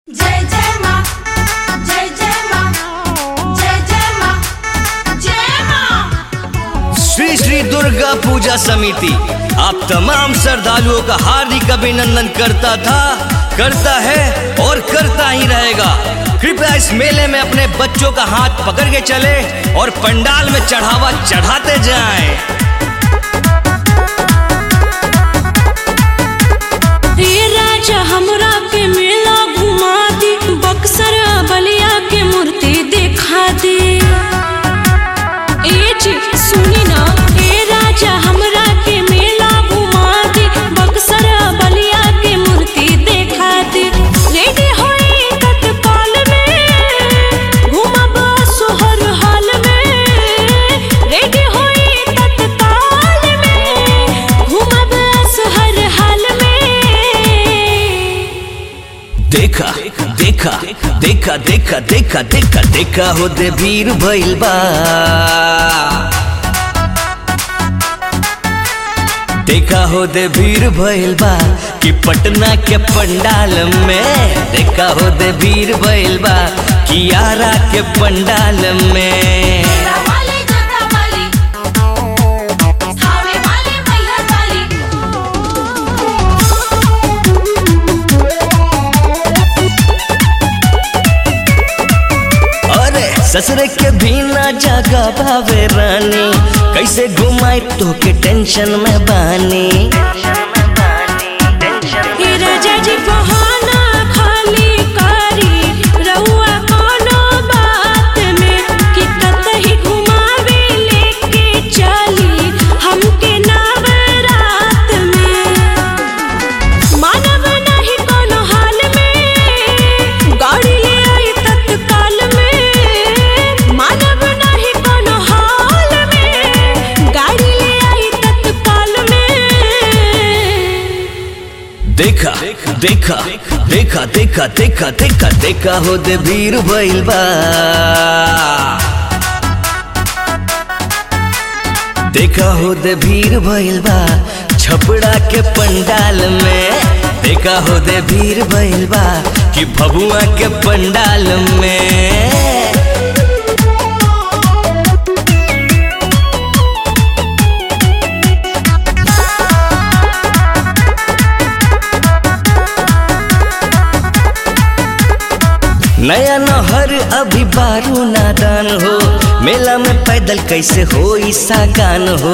जय जय माँ जय जय माँ जय जय माँ जय माँ श्री श्री दुर्गा पूजा समिति आप तमाम श्रद्धालुओं का हार्दिक अभिनंदन करता था करता है और करता ही रहेगा कृपया इस मेले में अपने बच्चों का हाथ पकड़ के चले और पंडाल में चढ़ावा चढ़ाते जाएं। रे राजा हमरा के मेला घुमा दी बक्सर बलिया के मूर्ति दिखा दे ए जी सुनी ना ए राजा हमरा के मेला घुमा दी बक्सर बलिया के मूर्ति दिखा दे रेडी होई तत्काल में घुमब सोहर हाल में रेडी होई तत्काल में घुमब सोहर हाल में देखा देखा देखा देखा देखा देखा देखा हो दे भीड़ भइल बा देखा हो दे भीड़ भइल बा कि पटना के पंडाल में देखा हो दे भीड़ भइल बा कि आरा के पंडाल में तेरा वाली जगह वाली थावे वाली मैहर वाली अरे ससुरे के भी ना जागा भावे रानी कैसे घुमाए तो के टेंशन में बानी हे राजा जी बहाना खाली कारी रहुआ कोनो बात में कि कतही घुमावे लेके चली हमके नवरात में मानव नहीं कोनो हाल में गाड़ी ले आई तत्काल में मानव नहीं कोनो हाल में गाड़ी ले आई तत्काल में देखा देखा देखा देखा देखा देखा देखा हो दे भीड़ भइल बा देखा हो दे भीड़ भइल बा छपड़ा के पंडाल में देखा हो दे भीड़ भइल बा कि भबुआ के पंडाल में नया नहर अभी बारू नादान हो मेला में पैदल कैसे हो सागान हो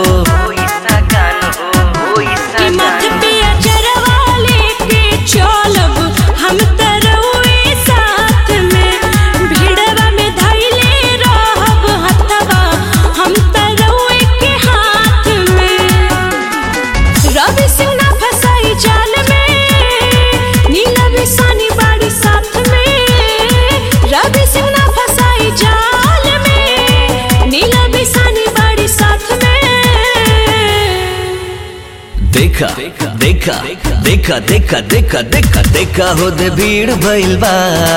कि मत पे अचरवा लेके चलब हम तरहुए साथ में भिड़वा में धैले रहब हथवा हम तरहुए के हाथ में रवि सिंह ना फसाई जाल में नीला बिसानी बाड़ी साथ में रवि सिंह ना फसाई जाल में नीला बिसानी बाड़ी साथ में देखा देखा देखा देखा देखा देखा देखा हो दे भीड़ भइल बा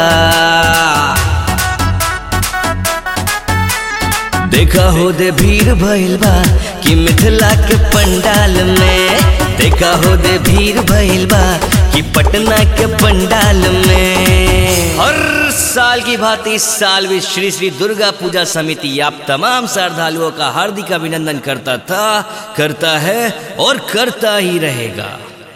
देखा हो दे भीड़ भइल बा कि मिथिला के पंडाल में देखा हो दे भीड़ भइल बा कि पटना के पंडाल में हर साल की भांति इस साल भी श्री श्री दुर्गा पूजा समिति आप तमाम श्रद्धालुओं का हार्दिक अभिनंदन करता था करता है और करता ही रहेगा